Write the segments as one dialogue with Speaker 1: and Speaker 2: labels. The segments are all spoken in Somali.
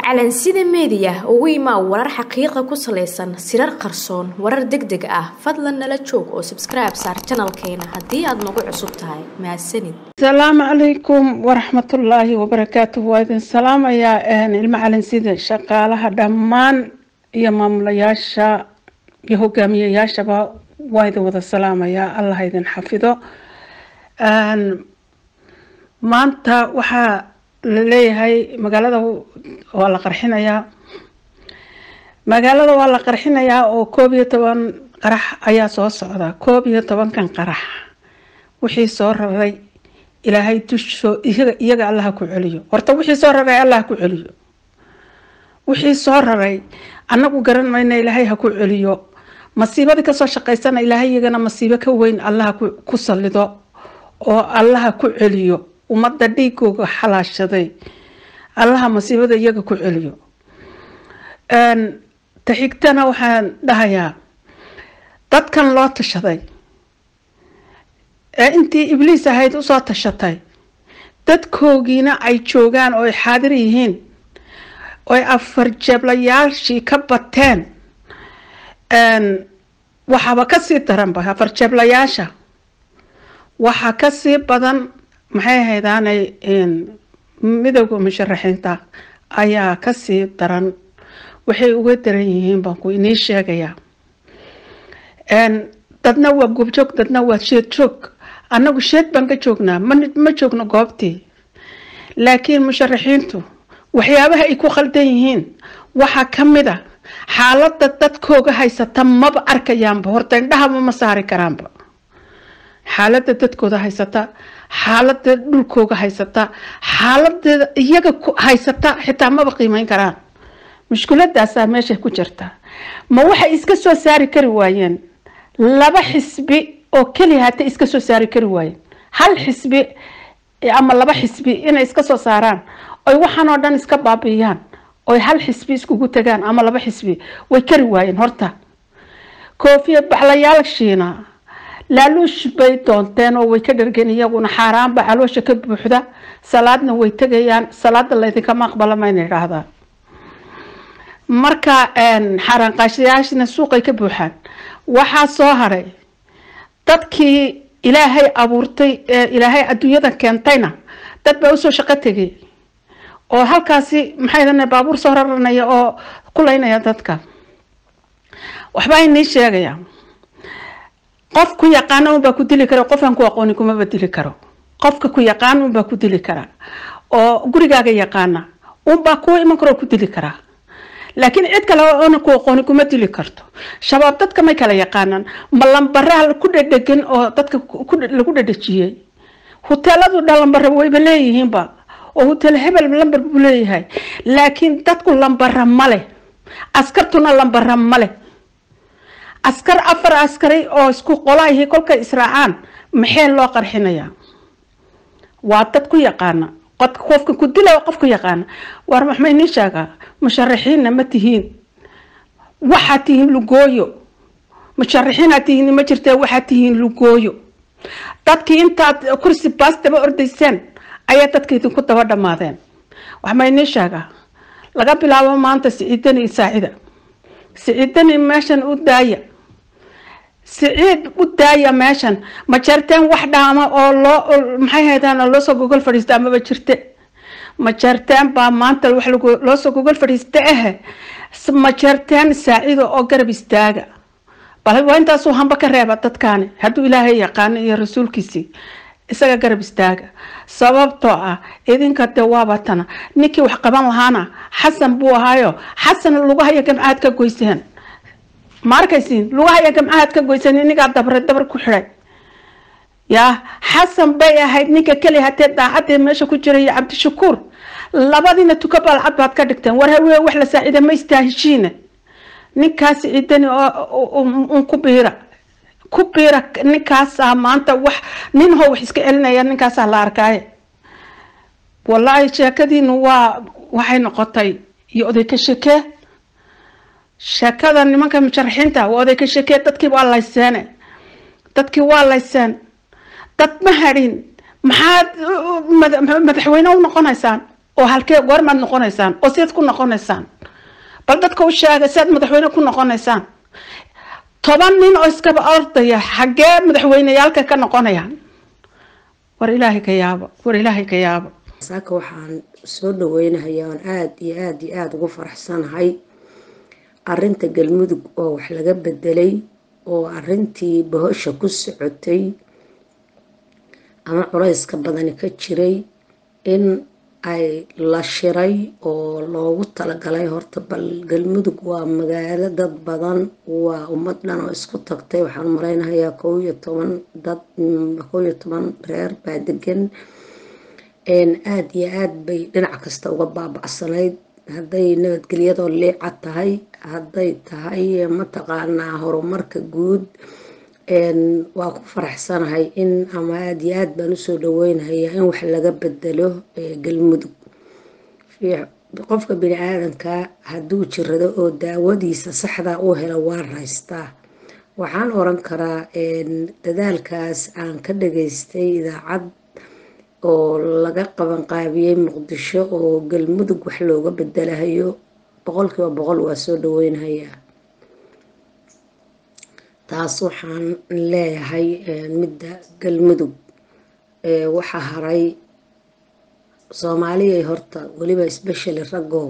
Speaker 1: calansida meediya ugu imaa warar xaqiiqa ku salaysan sirar qarsoon warar deg deg ah fadlan nala joog oo sabskribe saar janalkeena haddii aad nagu cusub tahay mahadsanid
Speaker 2: asalaamu calaykum waraxmatullaahi wabarakaatuh waa idin salaamayaa ilmo calansida shaqaalaha dhammaan iyo maamulayaasha iyo hogaamiyayaashaba waa idin wada salaamayaa allah idin xafido maanta waxaa la leeyahay magaalada waa la qarxinayaa magaalada waa la qarxinayaa oo koob iyo toban qarax ayaa soo socda koob iyo tobankan qarax wixii soo raray ilaahay dushoo iyaga allaha ku celiyo horta wixii soo raray allah ku celiyo wixii soo raray annagu garan mayna ilaahay ha ku celiyo masiibadii kasoo shaqaysana ilaahay iyagana masiibo ka weyn allaha ku salido oo allaha ku celiyo ummadda dhiigooga xalaashaday allaha masiibada iyaga ku celiyo ta xigtana waxaan dhahayaa dadkan loo tashaday ee intii ibliis ahayd usoo tashatay dadkoogiina ay joogaan oo ay xaadir yihiin ooy afar jeeblayaashii ka bateen waxaaba kasii daranba afar jeeblayaasha waxaa kasii badan maxay ahaydaanay midowda musharaxiinta ayaa kasii daran waxay uga daran yihiin baan ku inii sheegayaa dadna waa goobjoog dadna waa sheed joog annagu sheed baan ka joognaa ma joogno goobtii laakiin musharaxiintu waxyaabaha ay ku khaldan yihiin waxaa ka mid a xaaladda dadkooga haysata maba arkayaanba horta indhahaba ma saari karaanba xaaladda dadkooda haysata xaalada dhulkooga haysata xaaladeeda iyaga haysata xitaa maba qiimeyn karaan mushkiladaasaa meesha ku jirta ma waxay iska soo saari kari waayeen laba xisbi oo keliya hata iska soo saari kari waayeen hal xisbi ama laba xisbi inay iska soo saaraan oy waxaan oo dhan iska baabiiyaan oy hal xisbi iskugu tagaan ama laba xisbi way kari waayeen horta koofiyad baxlayaashiina laaluush bay doonteen oo way ka dhargeen iyaguna xaaraanba caloosha ka buuxda salaadna way tegayaan salaada laydinkama aqbala mayna idhaahdaan marka xaaraanqaashayaashina suuqay ka buuxaan waxaa soo haray dadkii ilaahay abuurtay ilaahay adduunyada keentayna dad baa usoo shaqo tegay oo halkaasi maxay baabuur soo raranaya oo kulaynaya dadka waxbaa inii sheegaya qof ku yaqaana unbaa ku dili kara qofaan ku aqooni kumaba dili karo qofka ku yaqaan unbaa ku dili kara oo gurigaaga yaqaana unbaa kuu iman karoo ku dili karaa laakiin cid kale oona ku aqooni kuma dili karto shabaab dadka may kala yaqaanaan ma lambaraha ku dhedhegan oo dadka lagu dhedhejiyey huteeladu dha lambara wayba leeyihiinba oo huteel hebel lambar buu leeyahay laakiin dadku lambara male askartuna lambara male askar afar askari oo isku qolaahi kolkay israacaan maxee loo qarxinayaa waa dad ku yaqaana qofka ku dila qof ku yaqaana war maxmay nii sheegaa musharaxiinna ma tihiin waxaad tihiin lugooyo musharaxiinaad tihiin ma jirtee waxaad tihiin lugooyo dadkii intaad kursi baas daba ordayseen ayaa dadka idinku daba dhammaadeen waxmay nii sheegaa laga bilaabo maanta siciidani saacida siciidani meeshan u daaya siciid u daaya meeshan ma jarteen wax dhaama oo loo maxay haydaan loosoo gogol fadhiista amaba jirte ma jarteen baa maanta wax loosoo gogol fadhiista ahe ma jarteen saacido oo garab istaaga bal waa intaasuu hamba ka reeba dadkaani hadduu ilaahay yaqaano iyo rasuulkiisii isaga garab istaaga sababtoo ah idinka de waaba tana ninkii wax qaban lahaana xasan buu ahaayo xasan lugahaya gamcaad ka goyseen ma arkaysiin lugahaya gamcaad ka goyseen inigaa dabre dabar ku xidhay yaa xasan bay ahayd ninka keliya hatee daacadee meesha ku jira iyo cabdishakuur labadiina tuka balcad baad ka dhigteen war hawee wax la saacida ma istaaheshiine ninkaas ciidani un ku biira ku biira ninkaasaa maanta wax nin hoo wax iska celinaya ninkaasaa la arkaaye wallaahi sheekadiinu waa waxay noqotay iyo oday ka shekee sheekada nimanka musharaxiinta waa oday ka shekee dadkii waa layseene dadkii waa layseen dad ma hadhin maxaad madaxweyne u noqonaysaan oo halkee goormaad noqonaysaan oo sidaad ku noqonaysaan bal dadka u sheega si aad madaxweyne ku noqonaysaan toban nin oo iskaba ordaya xaggee madaxweyneyaalka ka noqonayaan war ilaahay ka yaabo war ilaahay ka yaabo
Speaker 3: saaka waxaan soo dhaweynahayaa oon aada iyo aada iyo aada ugu faraxsanahay arinta galmudug oo wax laga bedelay oo arintii bahosha ku socotay ama culayska badani ka jiray in ay la shiray oo loogu talagalay horta bal galmudug waa magaalo dad badan waa ummad dhan oo isku tagtay waxaan malaynahayaa kow iyo toban dad kow iyo toban reer baa degan aada iyo aada bay dhinac kasta uga baaba-sanayd hadday nabadgelyadoo liica tahay hadday tahay mataqaanaa horumarka guud waa ku faraxsanahay in ama aada iyo aada baan usoo dhaweynayaa in wax laga bedelo galmudug qofka bini aadanka hadduu jirado oo daawadiisa saxdaa u helo waa raystaa waxaan oran karaa dadaalkaas aan ka dhageystay idaacad oo laga qabanqaabiyey muqdisho oo galmudug wax looga bedelahayo boqolkiiba boqol waa soo dhaweynahayaa taas waxaan leeyahay midda galmudug waxaa haray soomaaliyay horta weliba especially raggow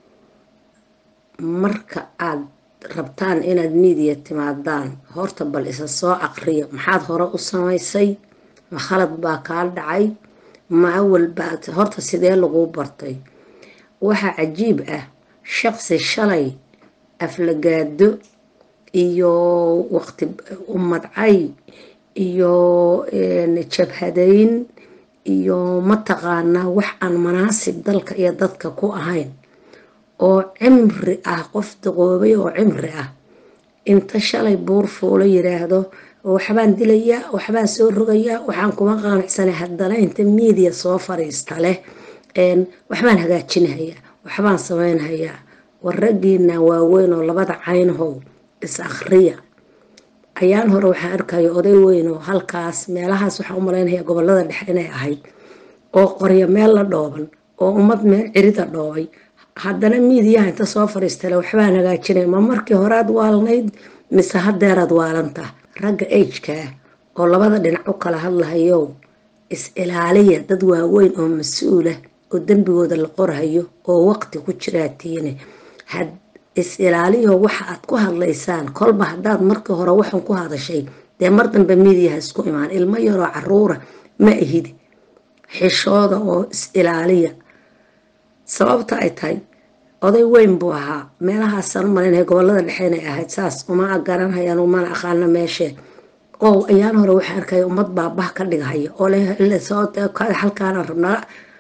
Speaker 3: marka aada rabtaan inaad miidiya timaadaan horta bal isa soo aqriya maxaad hore u samaysay ma khalad baa kaa dhacay ma awal baad horta sidee laguu bartay waxaa cajiib ah shaqsi shalay aflagaado iyo waqti umadcay iyo jabhadayn iyo mataqaanaa wax aan manaasib dalka iyo dadka ku ahayn oo cimri ah qof daqoobay oo cimri ah inta shalay buur fuulo yiraahdo waxbaan dilayaa waxbaan soo rogayaa waxaan kuma qaanacsanay haddana inta miidiya soo fariista leh waxbaan hagaajinahayaa waxbaan sameynhayaa war raggiina waaweyn oo labada caynhow is akhriya ayaan hore waxaan arkaya oday weyn oo halkaas meelahaas waxaan u malaynaya gobolada dhexe inay ahayd oo qorya meel la dhooban oo ummad meel cirida dhoobay haddana miidiyaha inta soo fariistale waxbaan hagaajinaya ma markii horead waalnayd mise hadeeraad waalantaa ragga agkaa oo labada dhinac u kala hadlahayow is ilaaliya dad waaweyn oo mas-uulah oo dembigooda la qorhayo oo waqti ku jiraatiine had is ilaaliyo waxa aad ku hadlaysaan kolba haddaad markii hore waxan ku hadashay dee mar dambe miidiyaha isku imaan ilmo yaroo caruura ma ahid xishooda oo is ilaaliya sababta ay tahay oday weyn buu ahaa meelahaasaan u malaynaya gobolada dhexe inay ahayd saas uma garanhayaan umana aqaana meeshee oo ayaan hore waxaa arkaya ummad baabah ka dhigahaya oo halkaana rabnaa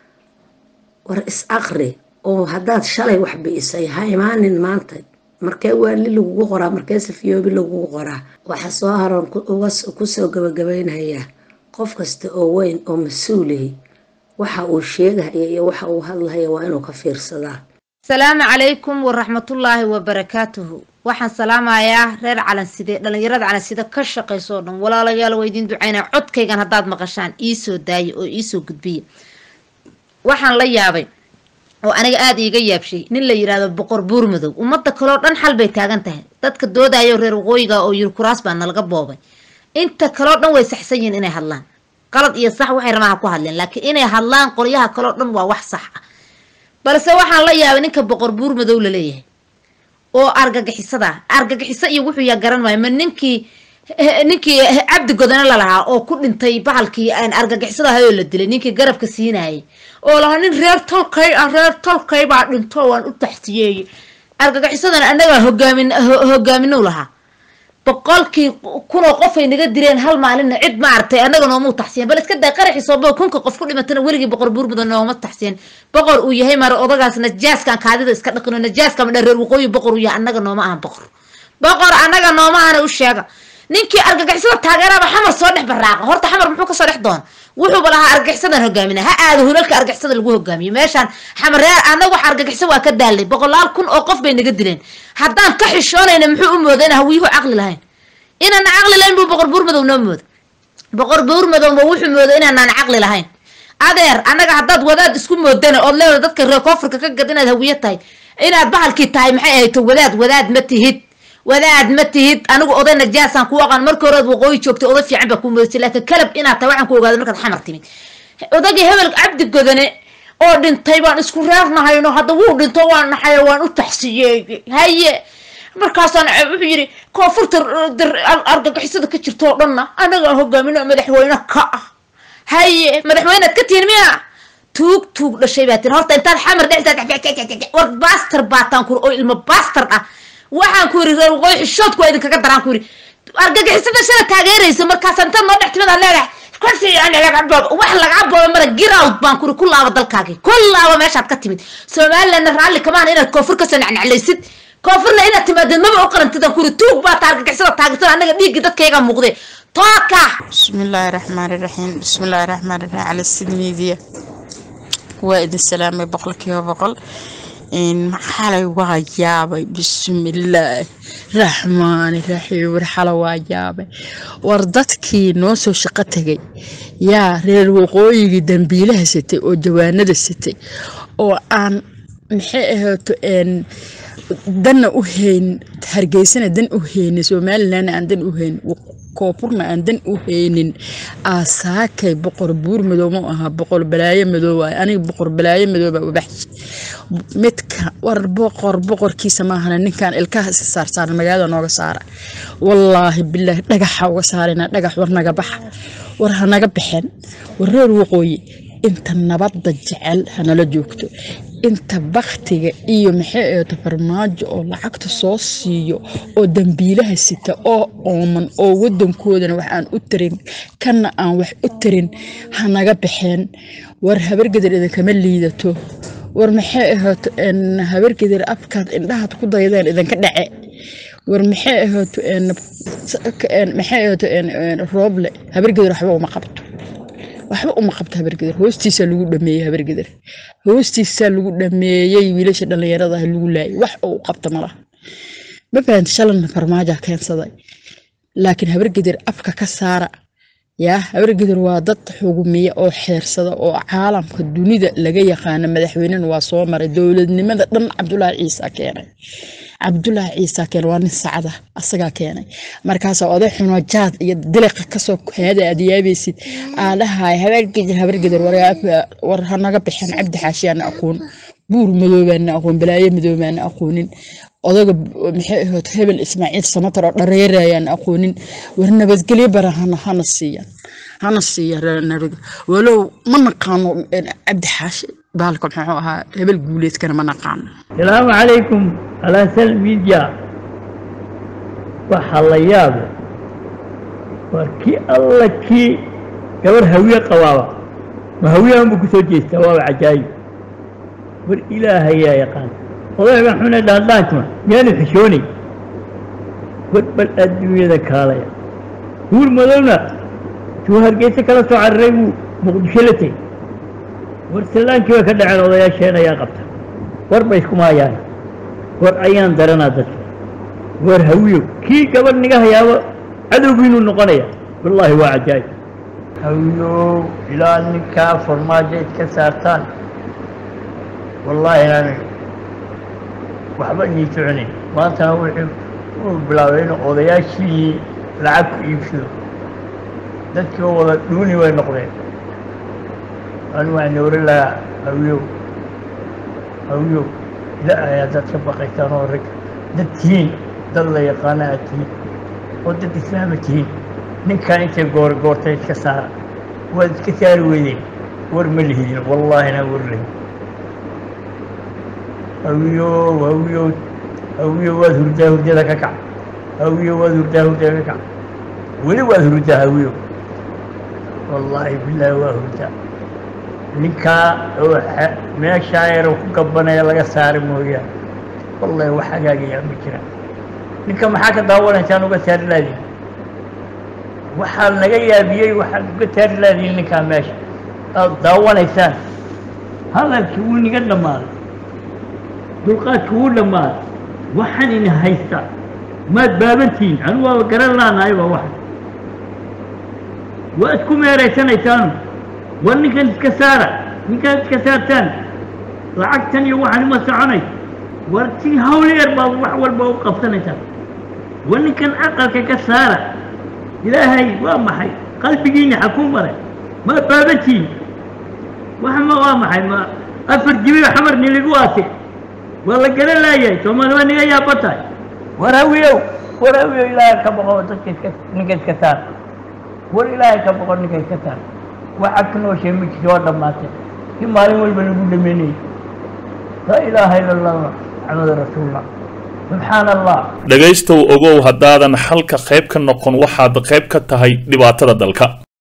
Speaker 3: war is aqri oo haddaad shalay wax bi'isay ha imaanin maanta markee waali lagugu qoraa markee safiyoobi lagugu qoraa waxaa soo haroon kusoo gabagabaynayaa qof kasta oo weyn oo mas-uulihi waxa uu sheegahaya iyo waxa uu hadlahaya waa inuu ka fiirsadaa
Speaker 4: asalaamu calaykum waraxmatullaahi wabarakaatuhu waxaan salaamayaa reer calanside dhallinyarada calanside ka shaqayso o dhan walaalayaal waa idiin ducaynaa codkaygan haddaad maqashaan iisoo daaya oo iisoo gudbiya waxaan la yaabay oo aniga aada iiga yaabshay nin la yidhaahdo boqor buur madow ummadda kaleo dhan xal bay taagan tahay dadka doodayo reer waqooyiga oo yiri kuraas baa nalaga boobay inta kaleo dhan way saxsan yihiin inay hadlaan qalad iyo sax waxay rabaan ha ku hadleen laakiin inay hadlaan qolyaha kaleo dhan waa wax sax ah balse waxaan la yaabay ninka boqor buur madow la leeyahay oo argagixisada argagixiso iyo wuxuu yaa garan maayo ma ninkii ninkii cabdi godane lalahaa oo ku dhintay bahalkii argagixisada ahayoo la dilay ninkii garabka siinayay oo lahaa nin reer tolkay ah reer tolkay baa dhinto waan u taxsiyeeyey argagixisadana annagaa hogaamin hogaaminow lahaa boqolkii kunoo qofay naga dileen hal maalinna cid maaragtay annaga nooma taxsiyen bal iska day qaraxii soobo kunka qof ku dhimatana weligii boqor buurmudan nooma taxsiyen boqor uu yahay mara odagaas najaaskan kaadida iska dhaqino najaaska madha reer waqooyi boqor uu yahay annaga nooma ahan boqor boqor annaga nooma ahana u sheega ninkii argagixisada taageeraba xamar soo dhex baraaqa horta xamar muxuu kasoo dhex doona wuxuuba lahaa argagixisadan hogaamina ha aado hulalka argagixisada lagu hogaamiyo meeshaan xamar reer annaga wax argagixisa waa ka daalay boqolaal kun oo qof bay naga dileen haddaan ka xishoonayna muxuu u mooda inaan hawiyuhu caqli lahayn inaana caqli lahayn buu boqor buur madow noo mooda boqor buur madowba wuxuu mooda inaanaan caqli lahayn adeer annaga haddaad wadaad isku moodana ood leedahay dadka reer koonfurka ka gad inaad hawiye tahay inaad bahalkii tahay maxay ahayto wadaad wadaad ma tihid wadaad ma tihid anigu oday najaasaan ku aqaan marka horead waqooyi joogtay oday fiican baa kuu moodasay laakiin kalab inaad tahay waxaan ku ogaaday markaad xamar timid odagii hebel cabdi godane oo dhintay baan isku reernahayno hadda wuu dhinto waan naxayo waan u taxsiyeeyey haye markaasaan wuxuu yidhi koonfurta argagixisada ka jirto oo dhanna anagaa hogaamino madaxweyne ka ah haye madaxweynead ka tihin miya tuug tuug dhashay baa tiri horta intaad xamar dhexdaa war baster baataan kuri oo ilmo baster ah waxaan ku yidhi reer waqooyi xishoodku waa idinkaga daraan ku yidhi argagixisada shala taageeraysa markaasaan intaad noo dhex timid aad leedahay wax lagaa booba mara girawd baan kuri ku laaba dalkaagii ku laaba meeshaad ka timid somalilandna raalli kamaan inaad koonfur kasoo nacnaclaysid koonfurna inaad timaadeed maba u qarantid aan kuri tuug baa taargagixisada taageersan annaga dhiigga dadkayga muuqde tooka
Speaker 5: bismillaahi raxmaani raxiim bismillaahi raxmaani raxiim cala sid miidiya waa idin salaamay boqolkiiba boqol xalay waa yaabay bismillaahi raxmaani raxiim war xala waa yaabay war dadkii noo soo shaqo tegay yaa reer waqooyigii dambiilaha sitay oo jawaanada sitay oo aan maxay ahaato danna u hayn hargeysana dan u haynin somalilandna aan dan u hayn koonfurna aan dan u haynin aasaakay boqor buur madow ma ahaa boqor balaayo madow waay aniga boqor balaayo madooba ubaxshi midka war boqor boqorkiisa maahana ninkan ilkaha iska saarsaaran magaalada nooga saara wallaahi bilaahi dhagaxa uga saarayna dhagax war naga baxa war hanaga baxeen war reer waqooyi inta nabadda jecel hanala joogto inta baktiga iyo maxay ahaato farmaajo oo lacagta soo siiyo oo dambiilaha sita oo ooman oo wadankoodana wax aan u tarin kana aan wax u tarin hanaga baxeen war habargedar idinkama liidato war maxay ahaato habargedar afkaad indhahaad ku daydeen idinka dhace war maxay ahaato maxay ahaato rooble habargedar waxba uma qabto waxba uma qabto habargedar hoostiisaa lagu dhameeyey habargedar hoostiisaa lagu dhameeyey wiilasha dhallinyarada ah lagu laayay wax oo u qabta malaha ma fahanta shalana farmaaja keensaday laakiin habargedar afka ka saara yaa habargedar waa dad xugumiya oo xeersada oo caalamka dunida laga yaqaano madaxweynena waa soo maray dowladnimada dhan cabdulaahi ciisa keenay cabdulaahi ciisa keenay waa nin sacda asagaa keenay markaasaa oday xuno jaad iyo diliqa kasoo heeda aad yaabaysid aa dhahay habargedar habargedar war hanaga baxeen cabdi xaashiyaana aqoon buur madoobaana aqoon balaayo madoobaana aqoonin odaga maxay ahayd hebel ismaaciil samatar oo dhareerayaan aqoonin war nabadgelyo bara hana hana siiyaan hana siiya nabad walow ma naqaano cabdi xaashi baalka muxuu ahaa hebel guuleedkana ma naqaano
Speaker 6: السلام عليكم على سل ميديا waxaa la yaab waa kii alla kii gabar hawiye qabaaba ma hawiyahan buu kusoo jeestaa waaba cajaayib war ilaahayaa yaqaan odayga xune dhaandhaantuma miyaanu xishoonay war bal adduunyada kaalaya guur madowna tuu hargeysa kala soo cararay buu muqdisho la tegey war sallaankii bay ka dhaceen odayaasheen ayaa qabta war bay isku maayaan war ayaan daranaa dadka war hawiyo kii gabadh niga hayaaba cadowgiinuu noqonaya wallaahi waa cajaayib hawiyow ilaa ninkaa farmaajo id ka saartaan wallaahi inaan waxba inii soconayn maantana wuxuu uu bilaabay inuu odayaashii lacag ku iibsado dadkii oo wada dhuuni way noqdeen anu waxaan oran lahaa hawiyow hawiyow ila ayaa dad ka baqaysaan oo rag dad tihiin dad la yaqaana aad tihiin oo dad islaama tihiin ninkan intay goor goortay iska saara waad iska saari weydeen war ma lihidin wallaahina war lihid hawiyow hawiyow hawiyow waad hurdaa hurdada ka kac hawiyow waad hurdaa hurdada ka kac weli waad hurdaa hawiyow wallaahi bilaahi waa hurdaa ninkaa oo meeshaa yar ku gabanaya laga saari mooyaane wallahi wax hagaagayaa ma jira ninka maxaa ka daawanaysaan uga saari laadiin waxaa naga yaabiyey waxaad uga saari laadiin ninkaa meesha aad daawanaysaan hadalkii wuu niga dhammaaday dulqaadkii wuu dhammaaday waxaan ina haysta maad baabantihiin anigu waaba garan laanahayba waxa waa isku meeraysanaysaan war ninkan iska saara ninkan iska saartaan lacagtan iyo waxaan ima soconay war si hawleer baad wax walba u qabsanaysaa war ninkan aqalka ka saara ilaahay waa maxay qalbigiina xakuu maray ma baabatiin wax ma waa maxay ma afar jibiyo xamar niligu aate waa la garan laayahay soomaali waa niga yaaba tahay war hawiyow war hawiyow ilaahay ka boqo dadka iska ninka iska saar war ilaahay ka boqo ninka iska saar waxa ka nooshay ma jirto waa dhammaatay si maalin walba lagu dhameynayay laa ilaaha ila allah maxamadu rasuulullah subxaana allah
Speaker 7: dhegaystow ogow haddaadan xalka qayb ka noqon waxaad qayb ka tahay dhibaatada dalka